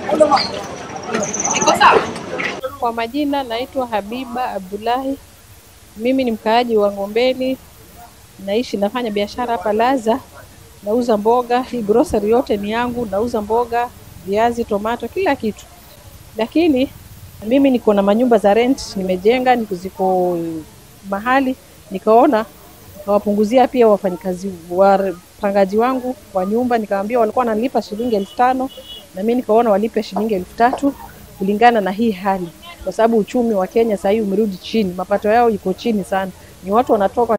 Kwa majina naitwa Habiba Abdullahi. Mimi ni mkaaji wa Ng'ombeni, naishi nafanya biashara hapa Laza, nauza mboga. Hii grocery yote ni yangu, nauza mboga, viazi, tomato, kila kitu. Lakini mimi niko na manyumba za rent nimejenga, niko ziko mahali, nikaona nikawapunguzia pia wafanyikazi wapangaji wangu wa nyumba, nikawaambia walikuwa wananilipa shilingi elfu tano na mimi nikaona walipe shilingi elfu tatu kulingana na hii hali, kwa sababu uchumi wa Kenya sasa hivi umerudi chini, mapato yao iko chini sana, ni watu wanatoka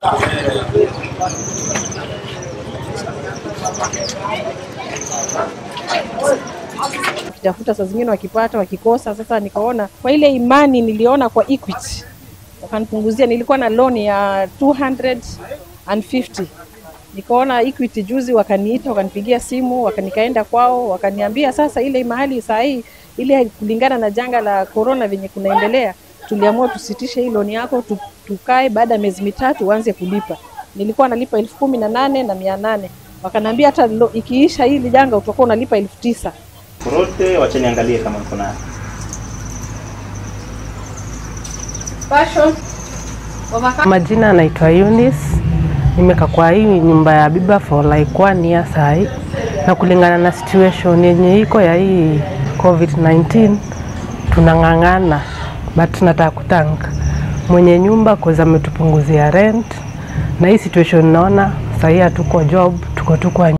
wakitafuta, saa zingine wakipata, wakikosa. Sasa nikaona kwa ile imani niliona kwa Equity wakanipunguzia, nilikuwa na loan ya 250 nikaona Equity juzi wakaniita, wakanipigia simu, wakanikaenda kwao, wakaniambia sasa ile mahali saa hii ile kulingana na janga la corona venye kunaendelea, tuliamua tusitishe hii loan yako tu, tukae baada ya miezi mitatu uanze kulipa. Nilikuwa nalipa elfu kumi na nane na mia nane wakaniambia hata lo- ikiisha hili janga utakuwa unalipa elfu tisa Rote wacha niangalie kama niko nayo. Majina anaitwa Eunice. Nimekaa kwa hii nyumba ya Biba for like one year sahi, na kulingana na situation yenye iko ya hii COVID-19 tunang'ang'ana, but tunataka kutank mwenye nyumba cause ametupunguzia rent, na hii situation naona sahii hatuko job, tuko tu kwa